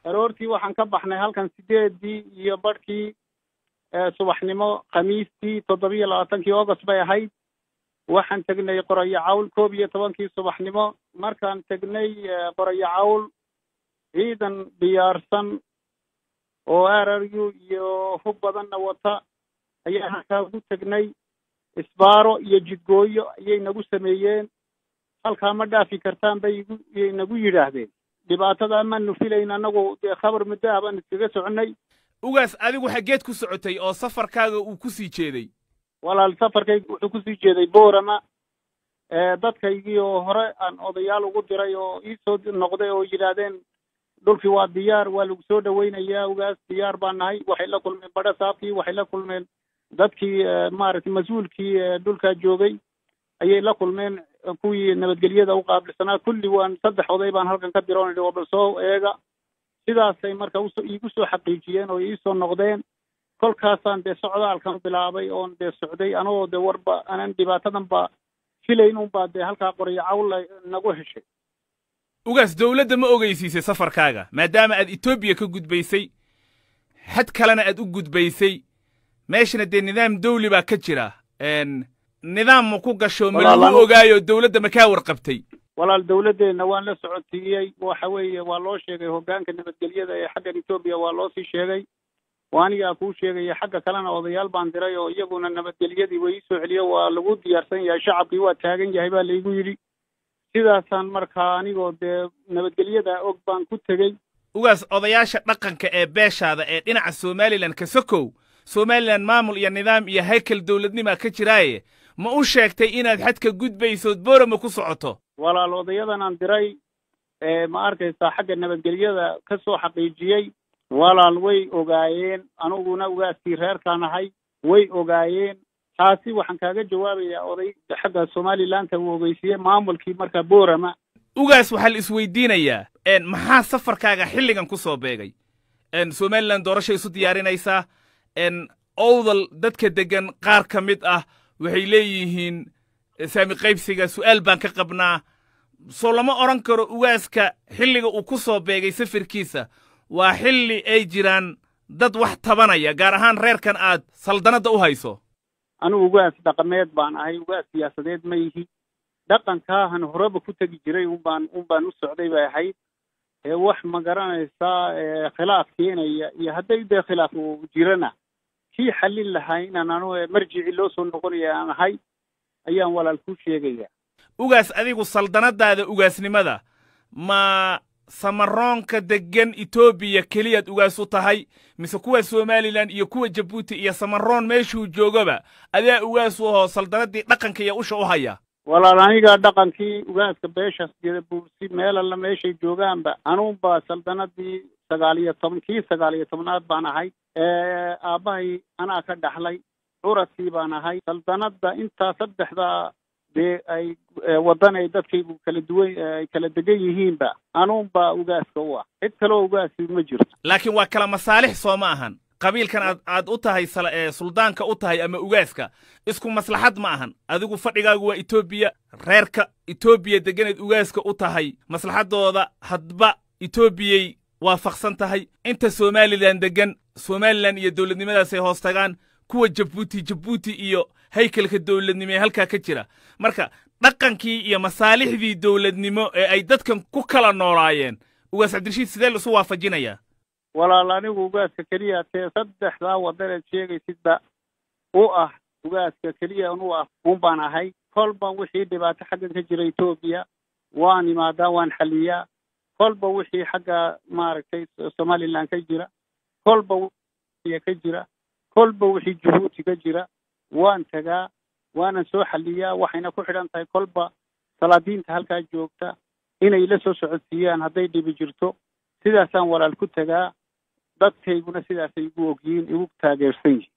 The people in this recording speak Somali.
aroortii waxaan ka baxnay halkan sideedii iyo barhkii subaxnimo khamiistii toddobiyo labaatankii august bay ahayd waxaan tegnay qorayo cawl koob iyo tobankii subaxnimo markaan tegnay qorayo cawl ciidan diyaarsan oo r r u iyo hub badanna wata ayaan halkaa ugu tegnay isbaaro iyo jidgooyo ayay nagu sameeyeen halkaa ma dhaafi kartaan bay igu yay nagu yidhaahdeen dhibaatada amaanu filayn annagu dee khabar muddo ah baan iskaga soconay ugaas adigu xaggeed ku socotay oo safarkaaga uu ku sii jeeday walaal safarkayga wuxuu kusii jeeday boorama dadkaygii oo hore aan odayaal ugu diray oo iisoo noqday oo yidhaahdeen dhulkii waa diyaar waa lagu soo dhawaynayaa ugaas diyaar baan nahay waxay la kulmeen badha saabkii waxay la kulmeen dadkii maaragtay mas-uulkii dhulkaa joogay ayay la kulmeen kuwii nabadgelyada u qaabilsanaa kulli waan saddex oday baan halkan ka diroon waa bal soo eega sidaasay marka uso iigu soo xaqiijiyeen oo iisoo noqdeen kolkaasaan dee socdaalkan bilaabay oon dee socday anagoo dee warba aanan dhibaatadan ba filayn unbaa dee halkaa qoryo cawla nagu heshay ugaas dowladda ma ogeysiisay safarkaaga maadaama aad etoobiya ka gudbaysay xad kalena aad u gudbaysay meeshana dee nidaam dawli baa ka jira nidaam ma ku gasho ma lagu ogaayo dowladda ma kaa warqabtay walaal dawladdeenna waan la socotiiyey waxa weeye waa loo sheegay hoggaanka nabadgelyada ee xaggan etoobiya waa loo sii sheegay waa anigaa kuu sheegaya xagga kalena odayaal baan diray oo iyaguna nabadgelyadii way iisoo celiyo waa lagu diyaarsan yahay shacabkii waa taagan yahay baa laygu yidhi sidaasaan markaa anigoo dee nabadgelyada og baan ku tegey ugaas odayaasha dhaqanka ee beeshaada ee dhinaca somalilan ka sokow somalilan maamul iyo nidaam iyo haykal dowladnimaa ka jiraaye ma u sheegtay inaad xadka gudbaysood boorama ku socoto walaal odayadan aan diray ma arkaysaa xagga nabadgelyada ka soo xaqiijiyey walaal way ogaayeen aniguna ugaaskii reerkaan ahay way ogaayeen taasi waxaan kaaga jawaabayaa oday xagga somalilandka uu ogeysiiyey maamulkii markaa boorama ugaas waxaa la isweydiinayaa maxaa safarkaaga xilligan ku soo beegay somalilan doorashay isu diyaarinaysaa owdal dadka deggan qaar ka mid ah waxay leeyihiin saami qaybsiga su'aal baan ka qabnaa soo lama odhan karo ugaaska xilliga uu ku soo beegay safirkiisa waa xilli ay jiraan dad wax tabanaya gaar ahaan reerkan aad saldanadda u hayso anigu ugaas dhaqameed baan ahay ugaas siyaasadeed ma yihi dhaqankaahan horeba ku tegi jiray unbaan un baan u socday bay ahayd wax ma garanaysaa khilaaf keenaya iyo hadday dee khilaaf uu jirana kii xallin lahaa inaan anu marjici loo soo noqonaya aan ahay ayaan walaal ku sheegaya ugaas adigu saldanadaada ugaasnimada ma samaroonka deggan etoobiya keliyaad ugaas u tahay mise kuwa somalilan iyo kuwa jabuuti iyo samaroon meeshuu joogaba adaa ugaas u ahoo saldanadii dhaqanka iyo usha u haya walaal aniga dhaqankii ugaaska beeshaas jeda buursi meel alla meeshay joogaanba anuunba saldanadii sagaal iyo toban kii sagaal iyo tobnaad baan ahay aabbahay anaa ka dhaxlay curadkii baan ahay saldanadda intaa saddexda dee ay waddan ay dadkaygu kala duwan ay kala degan yihiinba anuunba ugaaska u ah cid kaleo ugaasi ma jirto laakiin waa kala masaalix soo ma ahan qabiilkan aad aad u tahay suldaanka u tahay ama ugaaska isku maslaxad ma ahan adigu fadhigaagu waa etoobiya reerka etoobiya degganayd ugaaska u tahay maslaxaddooda hadba etoobiyay waafaqsan tahay inta somalilan deggan somalilan iyo dowladnimadaasay hoos tagaan kuwa jabuuti jabuuti iyo haykalka dowladnimo ee halkaa ka jira marka dhaqankii iyo masaalixdii dowladnimo ee ay dadkan ku kala noolaayeen ugaas cabdirashiid sidee laisu waafajinayaa walaal anigu ugaaska keliya tee saddexdaa waddaneed sheegaysidba u ah ugaaska keliya u ah un baan ahay kolba wixii dhibaato xaggan ka jira etoobiya waan imaadaa waan xaliyaa kolba wixii xagga maaragtay somaliland ka jira kolba ka jira kolba wixii jabuuti ka jira waan tagaa waanan soo xaliyaa waxayna ku xidhan tahay kolba salaadiinta halkaa joogta inay la soo socodsiiyaan hadday dhibi jirto sidaasaan walaal ku tagaa dadkayguna sidaasay igu ogyihiin igu taageersan yihin